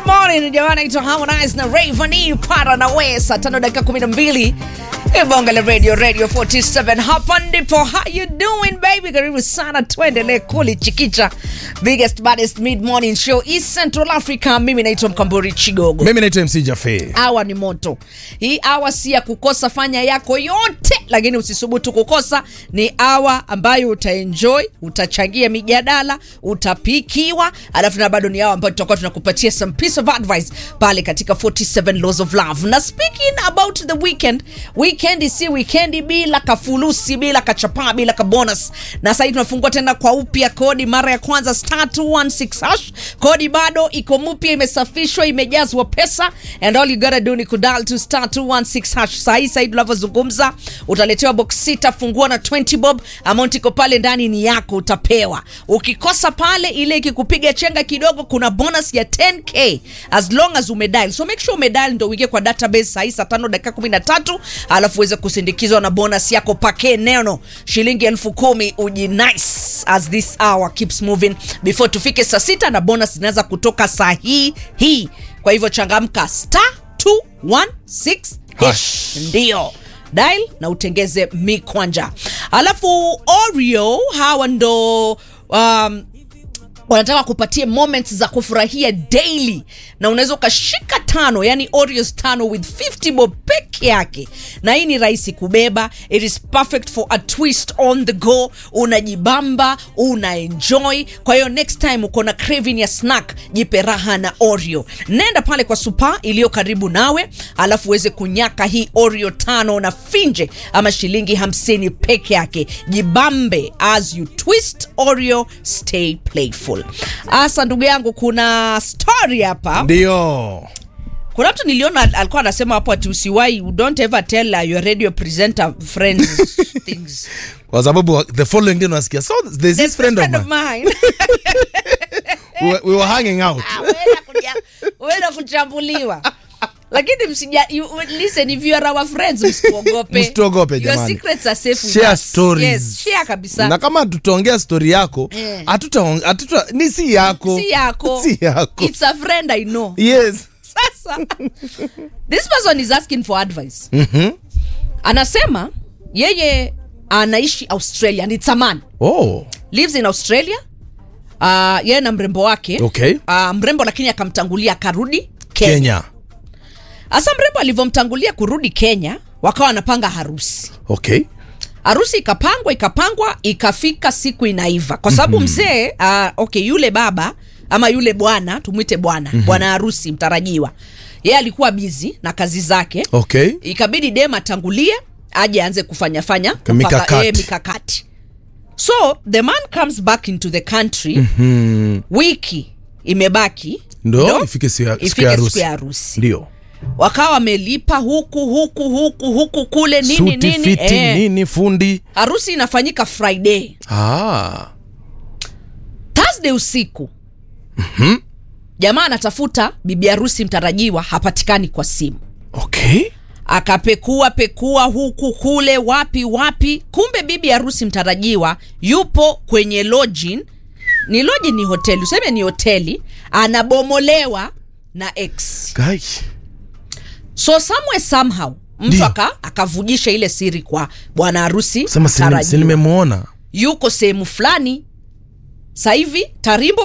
morning jamani, naitwa Harmonize na Rayvanny para na we saa tano dakika kumi na mbili Bonga la radio radio 47 hapa ndipo. How you doing baby? Karibu sana, tuendelee kulichikicha biggest baddest mid morning show East Central Africa. Mimi naitwa Mkamburi Chigogo. mimi naitwa mc jafe Awa ni moto. Hii awa si ya kukosa, fanya yako yote, lakini usisubutu kukosa. Ni awa ambayo utaenjoy, utachangia mijadala, utapikiwa, alafu na bado ni awa ambayo tutakuwa tunakupatia some piece of advice pale katika 47 laws of love. Na speaking about the weekend, weekend si weekend bila kafulusi, bila kachapaa, bila kabonus. Na sasa tunafungua tena kwa upya kodi mara ya kwanza star 216 hash. Kodi bado iko mpya, imesafishwa, imejazwa pesa and all you gotta do ni kudal to star 216 hash. Sasa hii sasa tunavyozungumza utaletewa box sita, fungua na 20 bob, amount iko pale ndani ni yako, utapewa. Ukikosa pale, ile ikikupiga chenga kidogo, kuna bonus ya 10k as long as umedial. So make sure umedial ndio uingie kwa database saa hii saa 5 dakika 13, alafu uweze kusindikizwa na bonus yako pake neno shilingi elfu kumi uji nice as this hour keeps moving before tufike saa sita na bonus zinaweza kutoka saa hii hii. Kwa hivyo changamka star 216 hash. Ndio dial na utengeze mikwanja. Alafu Oreo hawa ndo um, wanataka kupatia moments za kufurahia daily na unaweza ukashika tano yani oreos tano with 50 bob peke yake na hii ni rahisi kubeba it is perfect for a twist on the go unajibamba una enjoy kwa hiyo next time uko na craving ya snack jipe raha na oreo nenda pale kwa supa iliyo karibu nawe alafu uweze kunyaka hii oreo tano na finje ama shilingi hamsini peke yake jibambe as you twist oreo stay playful asa ndugu yangu kuna story hapa ndio kuna mtu niliona al- alikuwa anasema hapo ati usiwai you don't ever tell uh, your radio presenter friends things kwa sababu the following day unasikia so there's this friend of mine mine we, were- we were hanging out Ah, uenda kuja- uenda kuchambuliwa lakini msija you, listen if you are our friends msituogope Msituogope, your jamani. secrets are safe with Share us. stories. yes share kabisa na kama tutaongea stori yako Eh. hatuta hatuta ni si yako si yako si yako it's a friend i know yes sasa this person is asking for advice Mhm. anasema yeye anaishi australia and it's a man oh lives in australia uh, yeye na mrembo wake Okay. uh, mrembo lakini akamtangulia akarudi kenya kenya hasa mrembo alivyomtangulia kurudi kenya wakawa wanapanga harusi okay harusi ikapangwa ikapangwa ikafika siku inaiva kwa sababu mzee uh, okay yule baba ama yule bwana tumwite bwana bwana harusi mtarajiwa yeye alikuwa bizi na kazi zake okay ikabidi dem atangulie aje aanze kufanya fanya kupanga- Mikakati. eh, mikakati so the man comes back into the country wiki imebaki ndo ifike siku ya- siku ifike ya siku harusi ya harusi ndio wakawa wamelipa huku huku huku huku kule nini suti nini fiti eh. nini fundi harusi inafanyika friday ah. thursday usiku jamaa anatafuta bibi harusi mtarajiwa hapatikani kwa simu okay akapekua pekua huku kule wapi wapi kumbe bibi harusi mtarajiwa yupo kwenye lodging ni lodging ni hoteli useme ni hoteli anabomolewa na ex Guy. so somewhere somehow mtu Ndio. aka akavujisha ile siri kwa bwana harusi sema si- si mtarajiwa nimemwona yuko sehemu fulani sasa hivi tarimbo